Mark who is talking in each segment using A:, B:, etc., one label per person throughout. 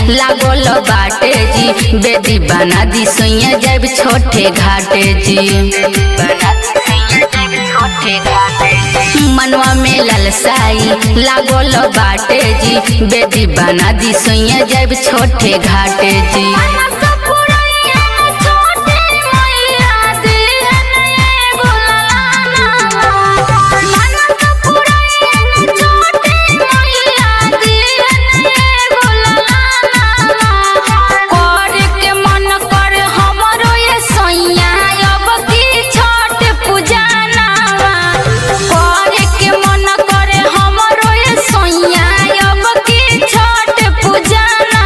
A: लागल बाटे जी बेदी बना दी सैया जब छोटे घाटे जी मनवा में ललसाई लागल बाटे जी बेदी बना दी सैया जब छोटे घाटे जी
B: करे के मन कर हमरो ये सैया अब की छठ पूजाना करे के मन कर हमरो ये सैया अब की छठ पूजाना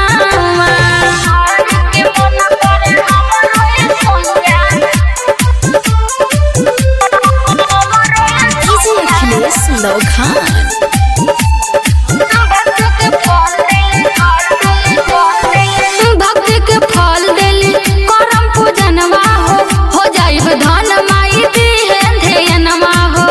B: के मन कर हमरो ये सैया
C: Easy Achilles Low Khan.
B: भक्ति के फल देली करम पूजनवा हो हो जाइब धन माई दी है ध्यनवा हो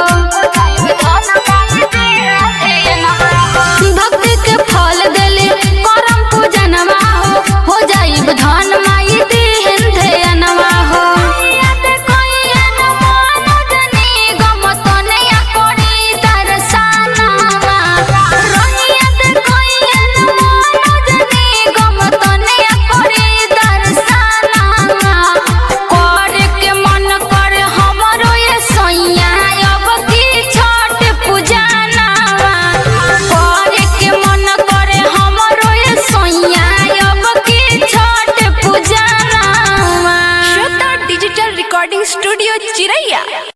B: भक्ति के फल देली करम पूजनवा हो हो जाइब धन माई दी है ध्यनवा हो याद कोइयन मनोजनी गमतने करी दर्शनवा रोहियत कोइयन मनोजनी गमतने करी दर्शनवा करे के मन कर हमरो ये सैया अब की छठ पूजानवा करे के मन कर हमरो ये सैया अब की Chhath पूजानवा
C: Shraddha Digital Recording Studio, Chiraiya.